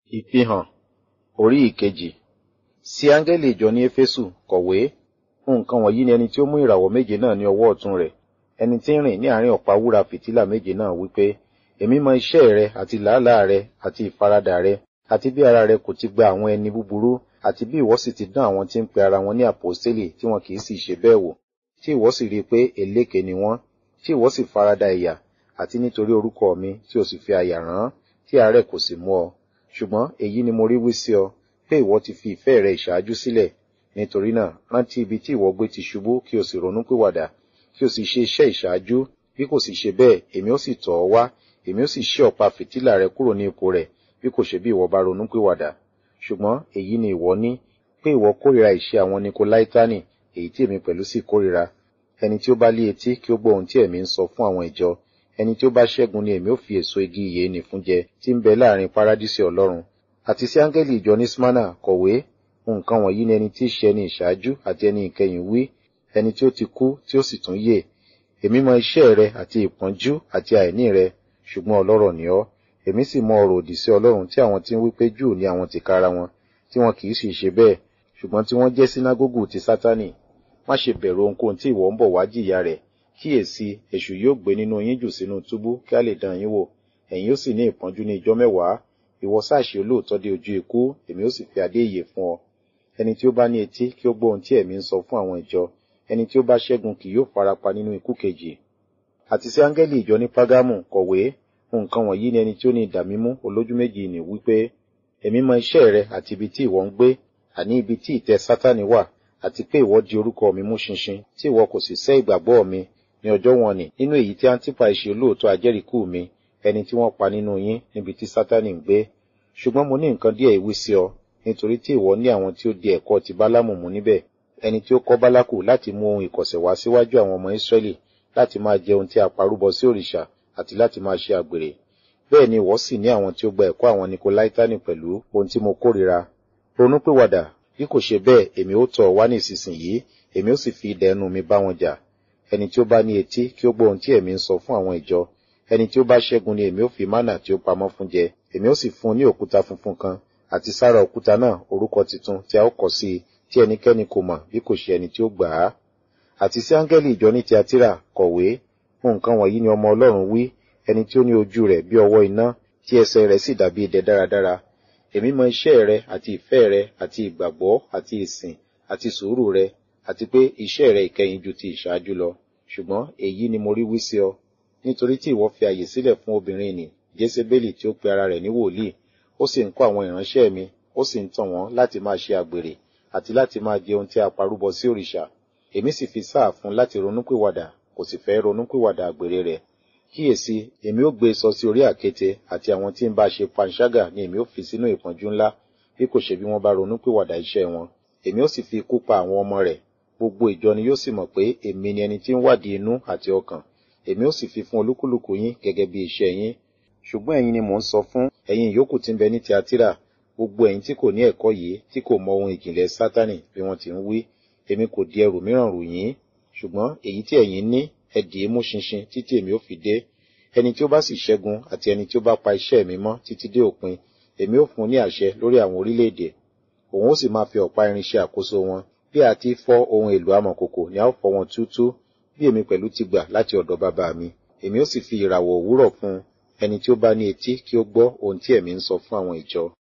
Ìfihàn orí ìkejì sí áńgẹ́lì ìjọ ní Éfésù kọ̀wé nǹkan wọ̀nyí ni ẹni tí ó mú ìràwọ̀ méje náà ní ọwọ́ ọ̀tún rẹ̀ ẹni tí ń rìn ní àárín ọ̀pá wúrà fìtílà méje náà wípé èmi mọ iṣẹ́ rẹ àti làálàá rẹ àti ìfaradà rẹ àti bí ara rẹ kò ti gba àwọn ẹni búburú àti bí ìwọ sì ti dán àwọn tí ń pe ara wọn ní àpọ́stélì tí wọn kì í sì ṣe bẹ́ẹ̀ wò tí ìwọ sì rí i pé eléke ni wọ́n tí ìwọ sì farada ìyà àti nítorí orúkọ mi tí o sì fi àyà rán tí àárẹ̀ kò sì mú ọ ṣùgbọ́n èyí ni mo rí wí sí ọ pé ìwọ ti fi ìfẹ́ rẹ ìṣáájú sílẹ̀ nítorí náà rántí ibi tí ìwọ gbé ti ṣubú kí o sì ronúpìwàdà kí o sì ṣe iṣẹ́ ìṣáájú bí kò sì ṣe bẹ́ẹ̀ èmi ó sì tọ̀ ọ́ wá èmi ó sì ṣí ọ̀pá fìtílà rẹ kúrò ní ipò rẹ̀ bí kò ṣe bí ìwọ bá ronúpìwàdà ṣùgbọ́n èyí ni ìwọ ní pé ìwọ kórìíra ìṣe àwọn nikolaitani èyí tí èmi pẹ̀lú sì kórìíra ẹni tí ó bá lé etí kí ó gbọ́ ohun tí ẹ̀mí ń sọ fún àwọn ìjọ ẹni tí ó bá ṣẹ́gun ni èmi ó fi èso igi ìyè nì fún jẹ tí ń bẹ láàrin paradísì ọlọ́run àti sí áńgẹ́lì ìjọ ní smyrna kọ̀wé nǹkan wọ̀nyí ni ẹni tí í ṣe ẹni ìṣáájú àti ẹni ìkẹyìn wí ẹni tí ó ti kú tí ó sì tún yè èmi mọ iṣẹ́ rẹ àti ìpọ́njú àti àìní rẹ ṣùgbọ́n ọlọ́rọ̀ ni ọ́ èmi sì mọ ọ̀rọ̀ òdì sí ọlọ́run tí àwọn tí ń wí pé júù ní àwọn tìkára wọn tí wọn kì í sì ṣe bẹ́ẹ̀ ṣùgbọ́n tí wọ́n jẹ́ sínágógù ti sátánì má ṣe bẹ̀rù ohunkóhun tí ìwọ ń bọ̀ wá jìyà rẹ̀ kíyèsí èṣù yóò gbé nínú yín jù sínú túbú kí a lè dán yín wò ẹ̀yin yóò sì ní ìpọ́njú ní ijọ́ mẹ́wàá ìwọ sáàṣì olóòótọ́ dé ojú ikú èmi ó sì fi adé ìyè fún ọ ẹni tí ó bá ní etí kí ó gbọ́ ohun tí ẹ̀mí ń sọ fún àwọn ìjọ ẹni tí ó bá ṣẹ́gun kì yóò farapa nínú ikú kejì àti sí áńgẹ́lì ìjọ ní págámù kọ̀wé nǹkan wọ̀nyí ni ẹni tí ó ní idà mímú olójú méjì ní wípé èmi mọ iṣẹ́ rẹ àti ibi tí ìwọ ń gbé àní ibi tí ìtẹ́ sátánì wà àti pé ìwọ di orúkọ mi mú ṣinṣin tí ìwọ kò sì sẹ́ ìgbàgbọ́ mi ní ọjọ́ wọn ni nínú èyí tí antipa ṣe olóòótọ́ ajẹ́rìíkú mi ẹni tí wọ́n pa nínú yín níbi tí sátánì ń gbé ṣùgbọ́n mo ní nǹkan díẹ̀ ìwí sí ọ nítorí tí ìwọ ní àwọn tí ó di ẹ̀kọ́ ti bálámù mú níbẹ̀ ẹni tí ó kọ́ bálákù láti mú ohun ìkọ̀sẹ̀ wá síwájú àwọn ọmọ ìsírẹ́lì láti máa jẹ ohun tí a parúbọ sí òrìṣà àti láti máa ṣe àgbèrè bẹ́ẹ̀ ni ìwọ sì ní àwọn tí ó gba ẹ̀kọ́ àwọn nikolaitani pẹ̀lú ohun tí mo kórìíra ronúpìwàdà bí kò ṣe bẹ́ẹ̀ èmi ó tọ̀ wá ní ìsinsìnyí èmi ó sì fi idà ẹnu mi bá wọn jà ẹni tí ó bá ní etí kí ó gbọ́ ohun tí ẹ̀mí ń sọ fún àwọn ìjọ ẹni tí ó bá ṣẹ́gun ni èmi ó fi mánà tí ó pamọ́ fún jẹ èmi ó sì fún un ní òkúta funfun kan àti sára òkúta náà orúkọ tuntun tí a ó kọ sí i tí ẹnikẹ́ni kò mọ̀ bí kò ṣe ẹni tí ó gbà á àti sí áńgẹ́lì ìjọ ní tiatira kọ̀wé nǹkan wọ̀nyí ni ọmọ ọlọ́run wí ẹni tí ó ní ojú rẹ̀ bí ọwọ́ iná tí ẹsẹ̀ rẹ̀ sì dàbí idẹ dáradára èmi mọ iṣẹ́ rẹ àti ìfẹ́ rẹ àti ìgbàgbọ́ àti ìsìn àti sùúrù rẹ àti pé iṣẹ́ rẹ ìkẹyìn ju ti ìṣáájú lọ ṣùgbọ́n èyí ni mo rí wí sí ọ nítorí tí ìwọ fi àyè sílẹ̀ fún obìnrin nì jésébélì tí ó pe ara rẹ̀ ní wòlíì ó sì ń kọ́ àwọn ìránṣẹ́ mi ó sì ń tàn wọ́n láti máa ṣe àgbèrè àti láti máa jẹ ohun tí a parúbọ sí òrìṣà èmi sì fi sáà fún láti ronúpìwàdà kò sì fẹ́ ronúpìwàdà àgbèrè rẹ̀ kíyèsí èmi ó gbé sọ sí orí àkéte àti àwọn tí ń bá ṣe panṣágà ni èmi ó fi sínú ìpọ́njú ńlá bí kò ṣe bí wọ́n bá ronúpìwàdà iṣẹ́ wọn èmi ó sì fi ikú pa àwọn ọmọ rẹ̀ gbogbo ìjọ ni yóò sì mọ̀ pé èmi ni ẹni tí ń wádìí inú àti ọkàn èmi ó sì fi fún olúkúlùkù yín gẹ́gẹ́ bí iṣẹ́ yín ṣùgbọ́n ẹ̀yin ni mò ń sọ fún ẹ̀yin ìyókù tí ń bẹ ní tiatira gbogbo ẹ̀yin tí kò ní ẹ̀kọ́ yìí tí kò mọ ohun ìjìnlẹ̀ sátánì bí wọ́n ti ń wí èmi kò di ẹrù mìíràn rù yín ṣùgbọ́n èyí tí ẹ̀yin ní ẹ dì í mú ṣinṣin títí èmi ó fi dé ẹni tí ó bá sì ṣẹ́gun àti ẹni tí ó bá pa iṣẹ́ mi mọ́ títí dé òpin èmi ó fún un ní àṣẹ lórí àwọn orílẹ̀-èdè òun ó sì máa fi ọ̀pá irin ṣe àkóso wọn bí a ti fọ́ ohun èlò amọ̀kòkò ni a ó fọ́ wọn túútú bí èmi pẹ̀lú ti gbà láti ọ̀dọ̀ bàbá mi èmi ó sì fi ìràwọ̀ òwúrọ̀ fún ẹni tí ó bá ní etí kí ó gbọ́ ohun tí ẹ̀mí ń sọ fún àwọn ìjọ